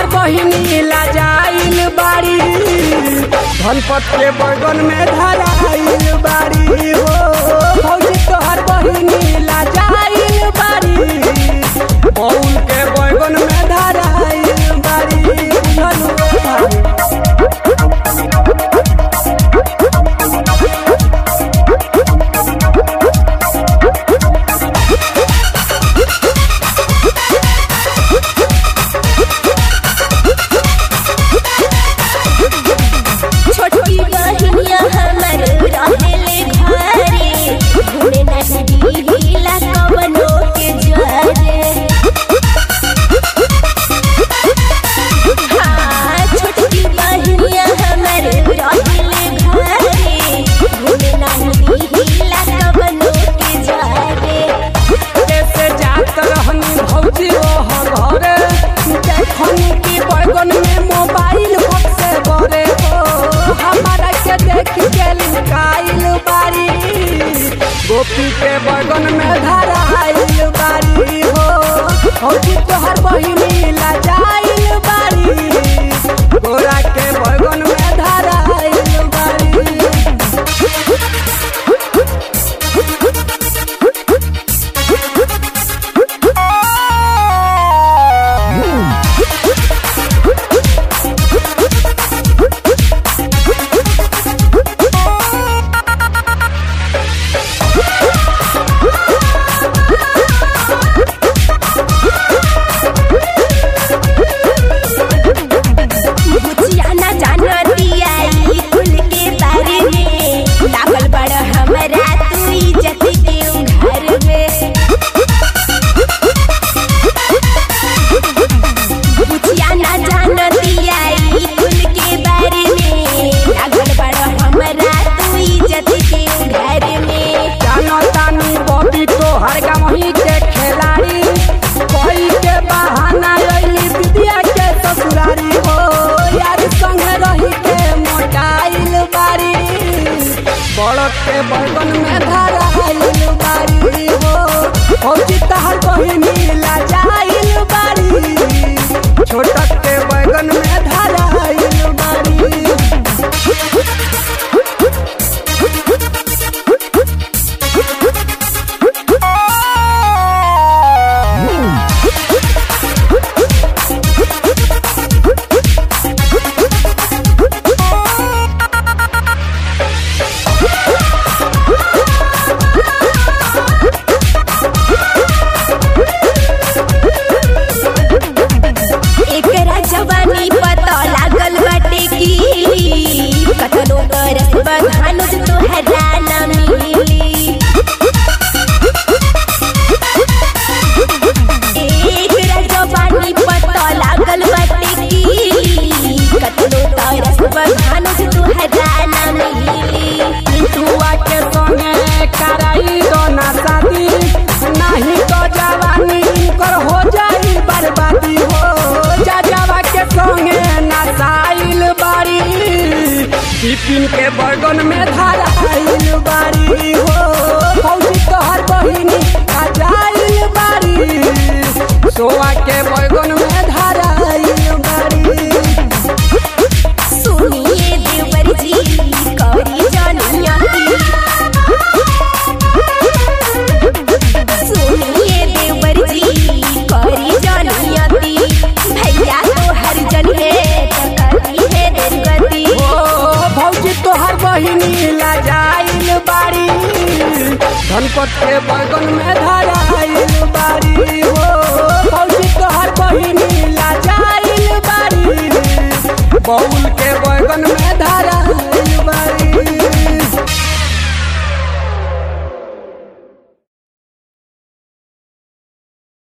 तोहर बहिनी लाजाइल बाड़ी धनपत के बगन में धराइल बाड़ी हो भौजी तोहर बहिनी लाजाइल बाड़ी बउल के बगन में धराइल बाड़ी बुझलू भाई छोटी बहिनिया हमर रहेले घरे घूमे नहीं ढीला कवनो के जरे हाँ छोटी बहिनिया हमर रहेले घरे घूमे नहीं ढीला कवनो के जरे कैसे जात रहनी भौजी ओह घरे देखनी की बैगन में मोबाइल से बरे हो हमारा के देख के लुकाइल बारी गोपी के बैगन में धराइल बारी हो भौजी तोहर बहिनी लाजाइल बारी गोरा के बैगन में धराइल बारी बुचिया ना जाना दिया ई कुल के बारे में लागल बड़ हमरा तू इज्जत के घर में बुचिया ना जाना दिया ई कुल के बारे में लागल बड़ हमरा तू इज्जत के घर में जानो तानी बॉबी तो हर गावही के खिलाड़ी कोई के बहाना अइली विद्या के ससुरारी हो यार संग रही के मोटाइल बारी बड़क के बगन में धराइल बारी हो फौजी तहर बहिनी लाजाइल बारी छोटक के बैगन में धराइल बारी एकरा जवानी पता लागल बाटे की कतनो करस बधानुज तोहरा ना मिली एकरा जवानी पता लागल बाटे की कतनो करस बधानुज तोहरा ना मिली पिटुआ के संगे कराई दो ना शादी नहीं तो जवानी कर हो जाई बर्बादी हो जा जावा के संगे नसाइल बारी बिपिन के बगन में धराइल बारी हो फौजी तोहर बहिनी खजाइल बारी सोआ के बगन में धराइल बारी सुनिए देवर जी करी जानिया सुनिए देवर जी करी जानिया भैया तो हर जन है टकरी है दुर्गति ओ भौजी तोहर बहिनी लाजाइल बारी धनपत के बगन में धराइल बारी हो भौजी तोहर बहिनी लाजाइल बारी बउल के बगन में धराइल